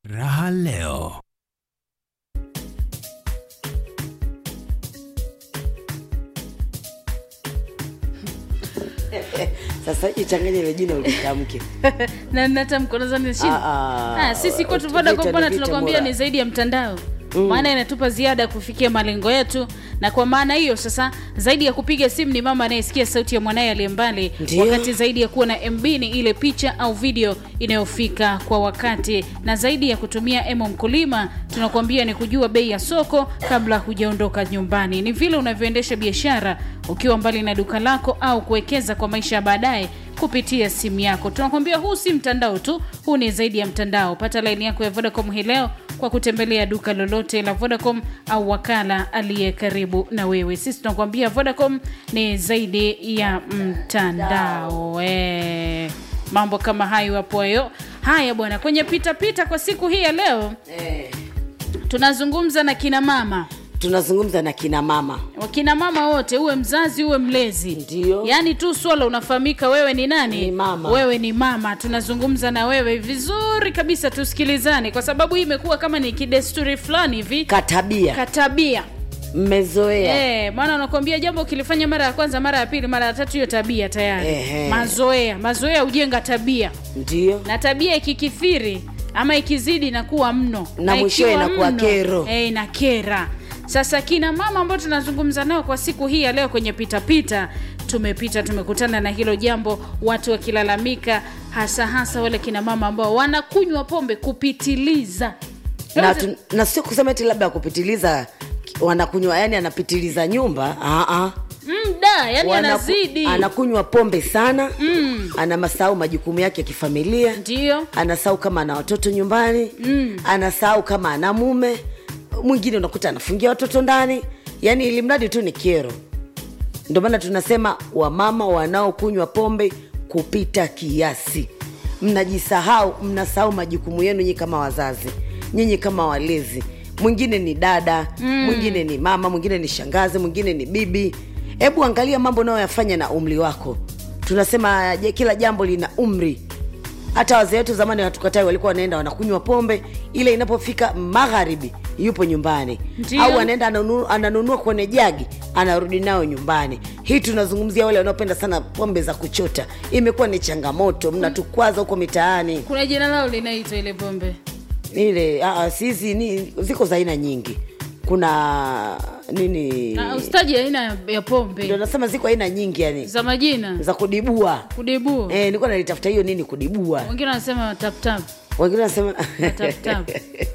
Raha leo. Sasa ichanganye ile jina ulitamke. na natamko nadhani chini. Ah, ah, Ah, sisi kwetu Vita Vodacom ni bwana vita tunakwambia bora. ni zaidi ya mtandao maana inatupa ziada ya kufikia malengo yetu na kwa maana hiyo sasa zaidi ya kupiga simu ni mama anayesikia sauti ya mwanaye aliye mbali Ndio. wakati zaidi ya kuwa na mb ni ile picha au video inayofika kwa wakati na zaidi ya kutumia emo mkulima tunakuambia ni kujua bei ya soko kabla hujaondoka nyumbani ni vile unavyoendesha biashara ukiwa mbali na duka lako au kuwekeza kwa maisha ya baadaye kupitia simu yako tunakwambia huu si mtandao tu huu ni zaidi ya mtandao pata laini yako ya vodacom hii leo kwa kutembelea duka lolote la vodacom au wakala aliye karibu na wewe sisi tunakwambia vodacom ni zaidi ya mtandao e, mambo kama hayo hapo hayo haya bwana kwenye pitapita kwa siku hii ya leo Eh, tunazungumza na kina mama tunazungumza na kina mama. wakina mama wote uwe mzazi uwe mlezi Ndio. yaani tu swala unafahamika wewe ni nani Ni mama. wewe ni mama tunazungumza na wewe vizuri kabisa tusikilizane kwa sababu hii imekuwa kama ni kidesturi fulani hivi Katabia katabia mmezoea. Eh, maana unakwambia jambo ukilifanya mara ya kwanza mara ya pili mara ya tatu hiyo tabia tayari Ehe. mazoea mazoea hujenga tabia Ndio. na tabia ikikithiri ama ikizidi inakuwa mno Na mwishowe ikiwa inakuwa mno, kero. eh, inakera sasa kina mama ambao tunazungumza nao kwa siku hii ya leo kwenye pitapita tumepita tumekutana na hilo jambo watu wakilalamika hasa hasa wale kina mama ambao wanakunywa pombe kupitiliza Na, tu, na sio kusema eti labda kupitiliza wanakunywa, yani anapitiliza nyumba. Ah ah. mda yani Wanaku- anazidi anakunywa pombe sana mm. ana masahau majukumu yake ya kifamilia ndio anasahau kama ana watoto nyumbani mm. anasahau kama ana mume mwingine unakuta anafungia watoto ndani yaani ili mradi tu ni kero ndio maana tunasema wamama wanaokunywa pombe kupita kiasi mnajisahau mnasahau majukumu yenu nyinyi kama wazazi nyinyi kama walezi mwingine ni dada mm. mwingine ni mama mwingine ni shangazi mwingine ni bibi hebu angalia mambo unayoyafanya na umri wako tunasema je, kila jambo lina umri hata wazee wetu zamani hatukatai walikuwa wanaenda wanakunywa pombe ile inapofika magharibi yupo nyumbani Ndio. au anaenda ananunua, ananunua kwenye jagi anarudi nayo nyumbani hii tunazungumzia wale wanaopenda sana pombe za kuchota imekuwa ni changamoto mnatukwaza huko mitaani kuna jina lao linaitwa ile pombe ile ah, sisi ni ziko za aina nyingi kuna nini Na ustaji aina ya- ya ndio pombe nasema ziko aina nyingi yani za majina za kudibua kudibu eh, nilikuwa nalitafuta hiyo nini kudibua wengine wanasema taptap wengine wanasema Tap-tap.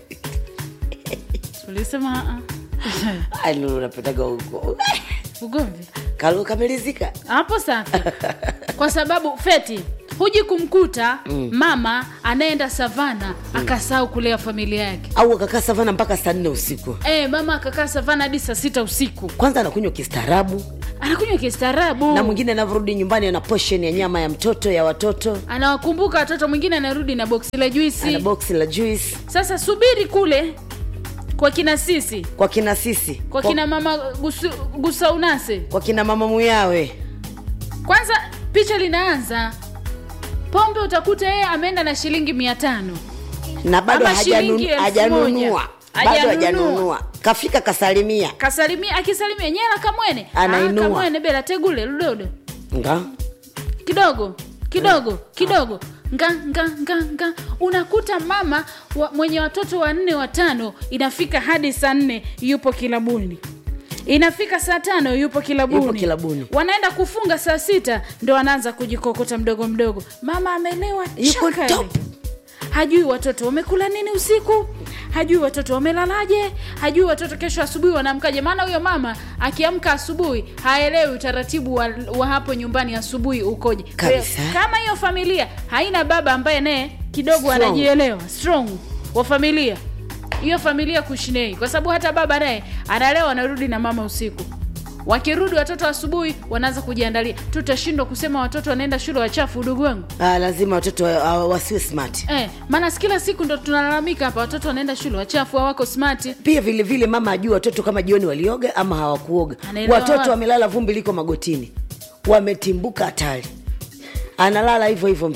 tulisema "Ah, Ai, Lulu, unapetaga huko ah, ugomvi Kalu kamelizika hapo safi kwa sababu feti huji kumkuta mm. mama anaenda savana mm. akasahau kulea familia yake au akakaa savana mpaka saa nne usiku e, mama akakaa savana hadi saa sita usiku kwanza anakunywa kistaarabu anakunywa kistaarabu na mwingine anavyorudi nyumbani ana poshen ya nyama ya mtoto ya watoto anawakumbuka watoto mwingine anarudi na boksi la ana juisi boksi la juice sasa subiri kule kwa kina sisi kwa kina sisi kwa kina mama gusu, gusaunase kwa kina mama muyawe kwanza picha linaanza pombe utakuta yeye ameenda na shilingi mia tano na bado Ama shilingi hajanun- elfu hajanunua moja. bado Hajanunua. hajanunua kafika kasalimia kasalimia akisalimia nyela kamwene Anainua. Ah, kamwene bela tegule ludodo nga kidogo kidogo kidogo nga nga nga nga unakuta mama wa, mwenye watoto wanne watano inafika hadi saa nne yupo kilabuni inafika saa tano yupo kilabuni. Yupo kilabuni. wanaenda kufunga saa sita ndo anaanza kujikokota mdogo mdogo mama amelewa Yuko chakari. top. hajui watoto wamekula nini usiku hajui watoto wamelalaje hajui watoto kesho asubuhi wanaamkaje maana huyo mama akiamka asubuhi haelewi utaratibu wa, wa hapo nyumbani asubuhi ukoje Kwa hiyo, Kabisa. kama hiyo familia haina baba ambaye naye kidogo Strong. anajielewa strong wa familia hiyo familia kushinei kwa sababu hata baba naye analewa anarudi na mama usiku wakirudi watoto asubuhi wanaanza kujiandalia tutashindwa kusema watoto wanaenda shule wachafu udugu wangu ah, lazima watoto wa- wa- wasiwe smart Eh, maana si kila siku ndo tunalalamika hapa watoto wanaenda shule wachafu hawako smart pia vile vile mama ajui watoto kama jioni walioga ama hawakuoga Anaelewa watoto wapi? wamelala vumbi liko magotini wametimbuka hatari analala hivyo hivyo mtoto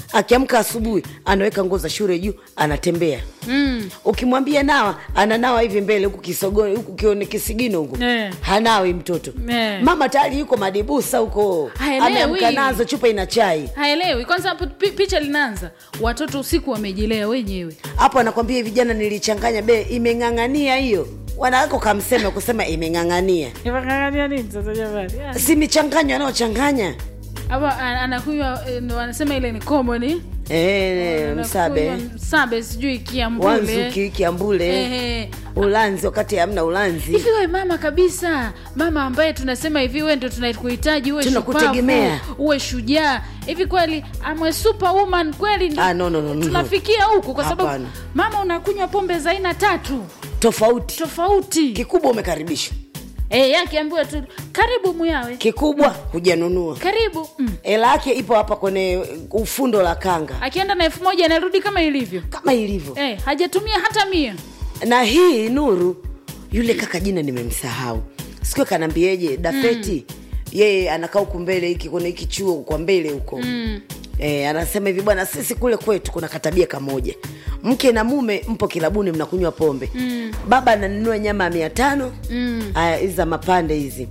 akiamka asubuhi anaweka nguo za shule juu anatembea mm. ukimwambia nawa ananawa hivi mbele huku kisogoni huku kione kisigino huku Eh. hanawi mtoto Eh. mama tayari yuko madibusa huko Haelewi. ameamka nazo chupa ina chai haelewi kwanza hapo pi- picha linaanza watoto usiku wamejilea wenyewe hapo anakwambia hivi jana nilichanganya be imeng'ang'ania hiyo wanawako kamseme kusema imeng'ang'ania Imekangalia nini sasa jamani Ah. si michanganyo anaochanganya hapa an- anakunywa eh, ndo wanasema ile ni common e, msabe Anakunywa msabe sijui kiambule wanzuki kiambule Ehe. ulanzi wakati hamna ulanzi hivi we mama kabisa mama ambaye tunasema hivi we ndo tunakuhitaji uwe Tunakutegemea. shupavu, uwe shujaa hivi kweli amwe superwoman kweli ndo Ah, no, no, no, no. tunafikia huku kwa sababu Hapana. mama unakunywa pombe za aina tatu tofauti tofauti kikubwa umekaribishwa e, akiambiwa tu karibu muyawe kikubwa hujanunua karibu mm. hela yake ipo hapa kwenye ufundo la kanga akienda na elfu moja anarudi kama ilivyo kama ilivyo e, hajatumia hata mia na hii nuru yule kaka jina nimemsahau sikio kanaambieje dafeti yeye anakaa huku mbele hiki kwenye hiki chuo kwa mbele huko mm. E, anasema hivi bwana sisi kule kwetu kuna katabia kamoja mke na mume mpo kilabuni mnakunywa pombe mm. baba ananunua nyama ya mia tano mm. hizi za mapande hizi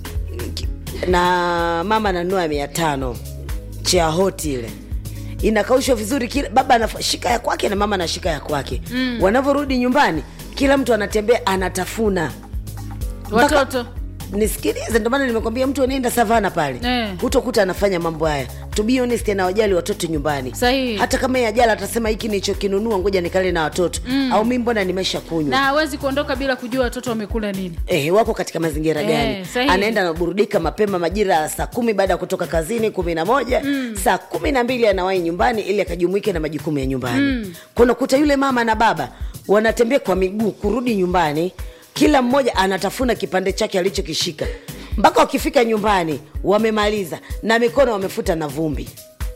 na mama ananunua ya mia tano chia hoti ile inakaushwa vizuri kila baba anashika ya kwake na mama anashika ya kwake mm. wanavyorudi nyumbani kila mtu anatembea anatafuna Mpaka- watoto nisikilize ndio maana nimekwambia mtu anaenda savana pale Eh. hutokuta anafanya mambo haya to be honest anawajali watoto nyumbani Sahihi. hata kama yeye ajala atasema hiki nilichokinunua ngoja nikale na watoto mm. au mi mbona nimesha kunywa na hawezi kuondoka bila kujua watoto wamekula nini Eh, wako katika mazingira Eh, gani sahihi. anaenda anaburudika mapema majira ya saa kumi baada ya kutoka kazini kumi na moja mm. saa kumi na mbili anawahi nyumbani ili akajumuike na majukumu ya nyumbani mm. kunakuta yule mama na baba wanatembea kwa miguu kurudi nyumbani kila mmoja anatafuna kipande chake alichokishika mpaka wakifika nyumbani wamemaliza na mikono wamefuta na vumbi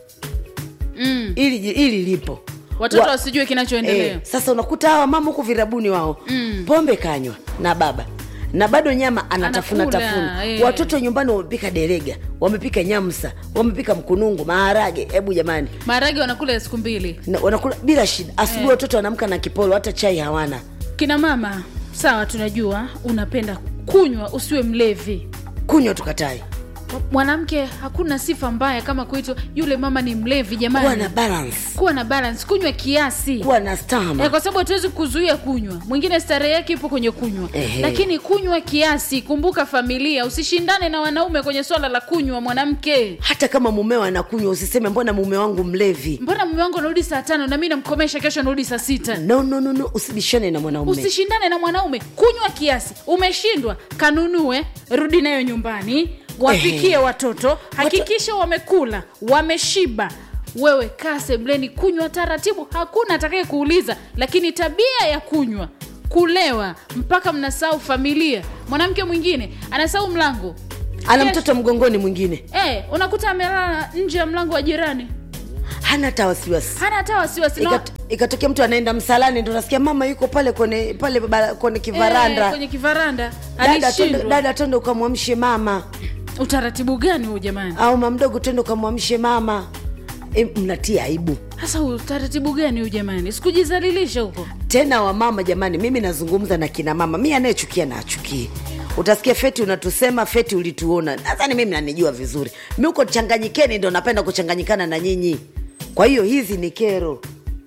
mm. ili, ili lipo watoto Wa- wasijue kinachoendelea Eh, sasa unakuta hawa mama huku virabuni wao mm. pombe kanywa na baba na bado nyama anatafuna Anakula, tafuna eh. watoto nyumbani wamepika derega wamepika nyamsa wamepika mkunungu maharage hebu jamani maharage wanakula ya siku mbili na, wanakula bila shida asubuhi Eh. watoto wanamka na kipolo hata chai hawana kina mama sawa tunajua unapenda kunywa usiwe mlevi kunywa tukatai mwanamke hakuna sifa mbaya kama kuitwa yule mama ni mlevi kuwa jamani na balance kuwa na balance kunywa kiasi kuwa na stama Eh, kwa sababu hatuwezi kuzuia kunywa mwingine starehe yake ipo kwenye kunywa Ehe. lakini kunywa kiasi kumbuka familia usishindane na wanaume kwenye swala la kunywa mwanamke hata kama mumeo anakunywa usiseme mbona mume wangu mlevi mbona mume wangu anarudi saa tano na mi namkomesha kesho anarudi saa sita no, no, no, no. usibishane na mwanaume usishindane na mwanaume kunywa kiasi umeshindwa kanunue rudi nayo nyumbani wapikie Ehe. watoto hakikisha wamekula wameshiba wewe kaa sebleni kunywa taratibu hakuna atakaye kuuliza lakini tabia ya kunywa kulewa mpaka mnasahau familia mwanamke mwingine anasahau mlango ana Kesho- mtoto mgongoni mwingine Eh, unakuta amelala nje ya mlango wa jirani hana hata wasiwasi hana hata wasiwasi na- Ikat- ikatokea mtu anaenda msalani ndo nasikia mama yuko pale kwenye pale bara- kwenye kivaranda eh, kwenye kivaranda dada twende- alishindwa dada twende ukamwamshe mama utaratibu gani huu jamani au mamdogo twende ukamwamshe mama e, mnatia aibu hasa utaratibu gani huu jamani sikujizalilisha huko tena wamama jamani mimi nazungumza na kina mama mi anayechukia na achukie utasikia feti unatusema feti ulituona nadhani mimi nanijua vizuri mi huko changanyikeni ndo napenda kuchanganyikana na nyinyi kwa hiyo hizi ni kero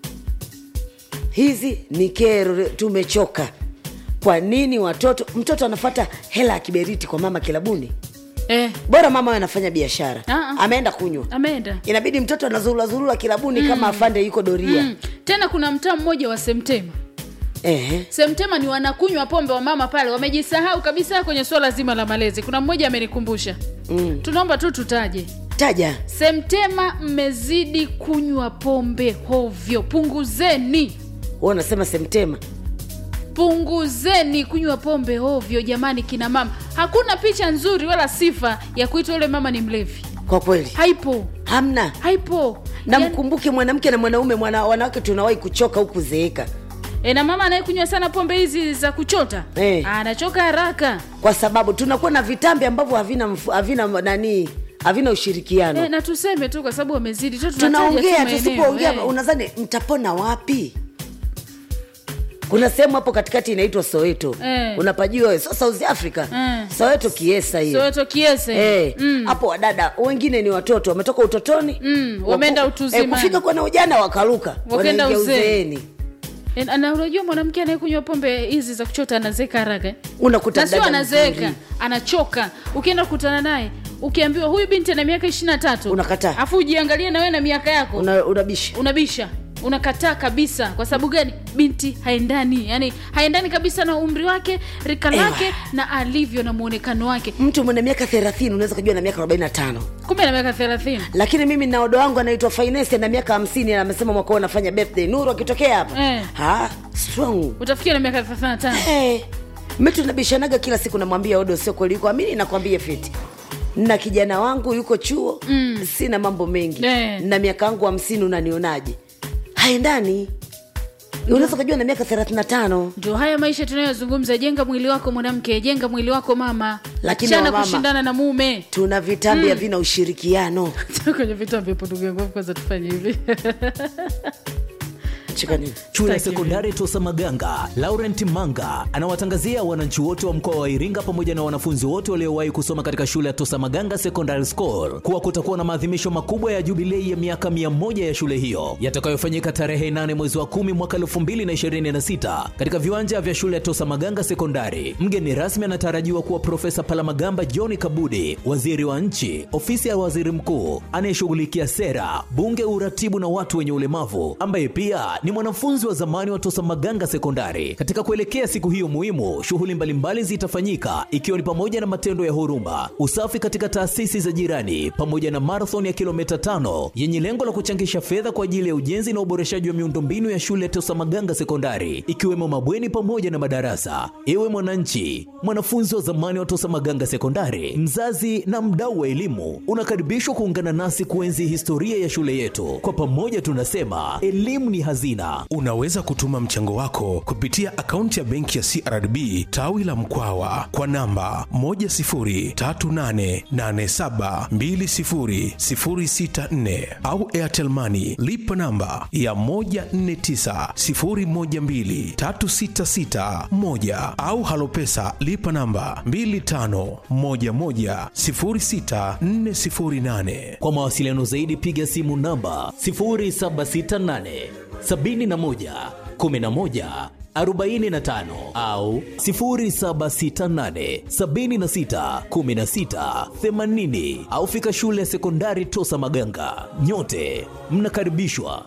hizi ni kero tumechoka kwa nini watoto mtoto anafata hela ya kiberiti kwa mama kilabuni eh, bora mama awe anafanya biashara Ah, ah. ameenda kunywa ameenda inabidi mtoto anazurulazurula kilabuni kama afande yuko doria mm. tena kuna mtaa mmoja wa semtema Ehe. semtema ni wanakunywa pombe wa mama pale wamejisahau kabisa kwenye swala zima la malezi kuna mmoja amenikumbusha Mm. tunaomba tu tutaje taja semtema mmezidi kunywa pombe hovyo punguzeni Wewe unasema semtema punguzeni kunywa pombe hovyo jamani kina mama hakuna picha nzuri wala sifa ya kuitwa yule mama ni mlevi kwa kweli haipo hamna haipo na Yaani- mkumbuke mwanamke na mwanaume mwana, wanawake tunawahi kuchoka huku zeeka e, na mama anayekunywa sana pombe hizi za kuchota Eh. anachoka haraka kwa sababu tunakuwa na vitambi ambavyo havina mfu- havina nani havina ushirikiano Eh, na tuseme tu kwa sababu wamezidi tu tunataja tu tunaongea maeneo, tusipoongea eh. unadhani mtapona wapi kuna sehemu hapo katikati inaitwa soweto Eh. unapajua wewe so south africa Eh. soweto kiesa hiyo Soweto kiese Eh, hapo wadada wengine ni watoto wametoka utotoni Mm, wameenda waku- utuzimani. eh, kufika kwana ujana wakaruka Wakaenda wanaingia uzee. uzeeni Eh, na unajua mwanamke anayekunywa pombe hizi za kuchota anazeeka haraka eh? unakuta na sio dada anazeeka mzuri. anachoka ukienda kukutana naye ukiambiwa huyu binti ana miaka ishiri na tatu Unakataa. afu ujiangalie na wewe na miaka yako Una- unabisha unabisha unakataa kabisa kwa sababu gani binti haendani yani haendani kabisa na umri wake rika Ewa. lake na alivyo na mwonekano wake mtu mwenye miaka thelathini unaweza kujua na miaka arobaini na tano kumbe na miaka thelathini lakini mimi na odo wangu anaitwa finesi na miaka hamsini na amesema mwaka huu anafanya birthday nuru akitokea hapa Eh. ha, strong utafikia na miaka thelathini na tano hey. mi tunabishanaga kila siku namwambia odo sio kweli yuko amini nakwambia fiti na kijana wangu yuko chuo mm. sina mambo mengi Eh. na miaka yangu hamsini unanionaje haendani unaweza ukajua na miaka thelathini na tano ndio haya maisha tunayozungumza jenga mwili wako mwanamke jenga mwili wako mama Lakini achana wamama- kushindana na mume tuna vitambi havina ushirikiano kwenye vitu ambavyo ndugu yangu kwanza tufanye hivi cheka nini Shule ya Sitaki sekondari Tosa Maganga, Laurent Manga anawatangazia wananchi wote wa mkoa wa Iringa pamoja na wanafunzi wote waliowahi kusoma katika shule ya Tosa Maganga Secondary School kuwa kutakuwa na maadhimisho makubwa ya jubilei ya miaka 100 ya shule hiyo yatakayofanyika tarehe 8 mwezi wa 10 mwaka 2026 katika viwanja vya shule ya Tosa Maganga Sekondari. Mgeni rasmi anatarajiwa kuwa Profesa Palamagamba John Kabudi, waziri wa nchi, ofisi ya waziri mkuu anayeshughulikia sera, bunge, uratibu na watu wenye ulemavu, ambaye pia ni mwanafunzi wa zamani wa Tosa Maganga Sekondari. Katika kuelekea siku hiyo muhimu, shughuli mbalimbali zitafanyika ikiwa ni pamoja na matendo ya huruma, usafi katika taasisi za jirani, pamoja na marathon ya kilomita tano yenye lengo la kuchangisha fedha kwa ajili ya ujenzi na uboreshaji wa miundombinu ya shule ya Tosa Maganga Sekondari, ikiwemo mabweni pamoja na madarasa. Ewe mwananchi, mwanafunzi wa zamani wa Tosa Maganga Sekondari, mzazi na mdau wa elimu, unakaribishwa kuungana nasi kuenzi historia ya shule yetu. Kwa pamoja tunasema elimu ni hazina. Unaweza kutuma mchango wako kupitia akaunti ya benki ya CRDB tawi la Mkwawa kwa namba 10388720064 au Airtel Money lipa namba ya 1490123661 au Halopesa lipa namba 25110648. Kwa mawasiliano zaidi piga simu namba 0768 71 11 45 au 0768 76 16 80 au fika shule ya sekondari Tosa Maganga. Nyote mnakaribishwa.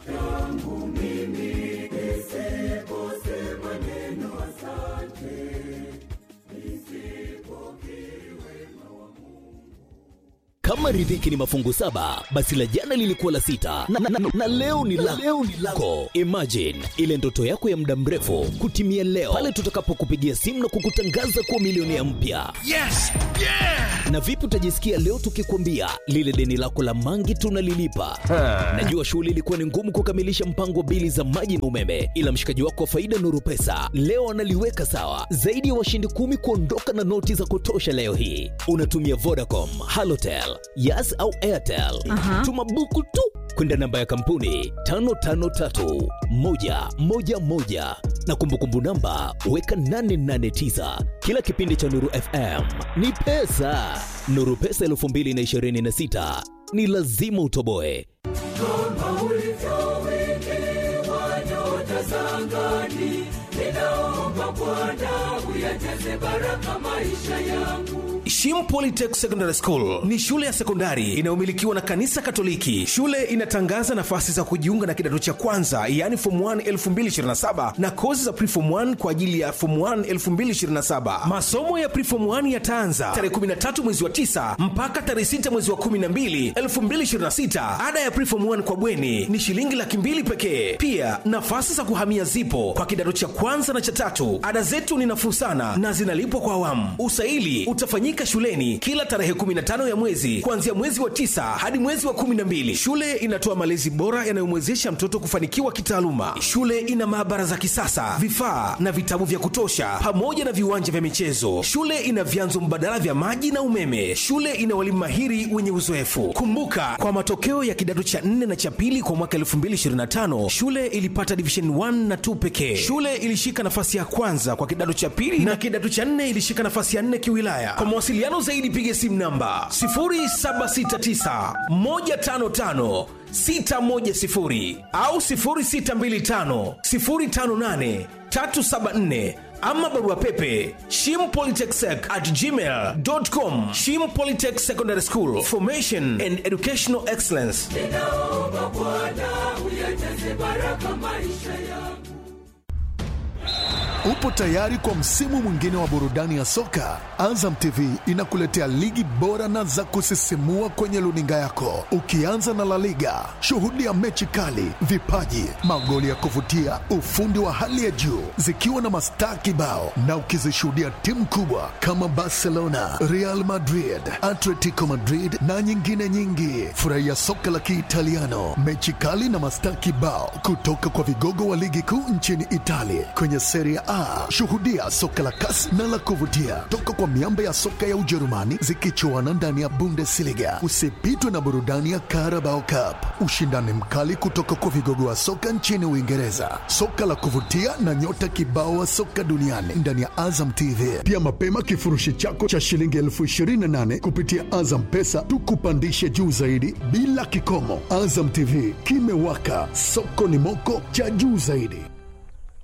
Kama riziki ni mafungu saba, basi la jana lilikuwa la sita na, na, na, na leo ni la leo ni lako. Imagine ile ndoto yako ya muda mrefu kutimia leo pale tutakapokupigia simu na kukutangaza kuwa milionea mpya. Yes! Yeah! Na vipi utajisikia leo tukikwambia lile deni lako la mangi tunalilipa? Najua shughuli ilikuwa ni ngumu kukamilisha mpango wa bili za maji na umeme, ila mshikaji wako wa faida Nuru Pesa leo analiweka sawa. Zaidi ya washindi kumi kuondoka na noti za kutosha leo hii. Unatumia Vodacom, Halotel, Yas au Airtel. Tuma buku tu kwenda namba ya kampuni 553111 na kumbukumbu namba weka 889. Kila kipindi cha Nuru FM ni pesa. Nuru Pesa 2026 ni lazima utoboe. Shim Polytech Secondary School ni shule ya sekondari inayomilikiwa na kanisa Katoliki. Shule inatangaza nafasi za kujiunga na kidato cha kwanza, yaani form 1 2027 na kozi za preform 1 kwa ajili ya form 1 2027. Masomo ya preform 1 yataanza tarehe 13 mwezi wa 9 mpaka tarehe 6 mwezi wa 12 2026. Ada ya preform 1 kwa bweni ni shilingi laki mbili pekee. Pia nafasi za kuhamia zipo kwa kidato cha kwanza kwanza na cha tatu ada zetu ni nafuu sana na zinalipwa kwa awamu usaili utafanyika shuleni kila tarehe 15 ya mwezi kuanzia mwezi wa tisa hadi mwezi wa 12 shule inatoa malezi bora yanayomwezesha mtoto kufanikiwa kitaaluma shule ina maabara za kisasa vifaa na vitabu vya kutosha pamoja na viwanja vya michezo shule ina vyanzo mbadala vya maji na umeme shule ina walimu mahiri wenye uzoefu kumbuka kwa matokeo ya kidato cha 4 na cha pili kwa mwaka 2025 shule ilipata division 1 na 2 pekee shule ilishika nafasi ya kwanza kwa kidato cha pili na kidato cha 4 ilishika nafasi ya 4 kiwilaya kwa mawasiliano zaidi piga simu namba 0769 155 610 au 0625 058 374 ama barua pepe shimpolytechsec at gmail.com shim polytech secondary school formation and educational excellence ninaomba Bwana uyajaze baraka maisha yangu. Upo tayari kwa msimu mwingine wa burudani ya soka? Azam TV inakuletea ligi bora na za kusisimua kwenye luninga yako, ukianza na La Liga. Shuhudia mechi kali, vipaji, magoli ya kuvutia, ufundi wa hali ya juu, zikiwa na mastaa kibao, na ukizishuhudia timu kubwa kama Barcelona, Real Madrid, Atletico Madrid na nyingine nyingi. Furahia soka la Kiitaliano, mechi kali na mastaa kibao kutoka kwa vigogo wa ligi kuu nchini Italia kwenye Serie A. Shuhudia soka la kasi na la kuvutia toka kwa miamba ya soka ya Ujerumani zikichuana ndani ya Bundesliga. Usipitwe na burudani ya Carabao Cup, ushindani mkali kutoka kwa vigogo wa soka nchini Uingereza, soka la kuvutia na nyota kibao wa soka duniani ndani ya Azam TV. Pia mapema kifurushi chako cha shilingi elfu ishirini na nane kupitia Azam Pesa tukupandishe juu zaidi bila kikomo. Azam TV kimewaka, soko ni moko cha juu zaidi.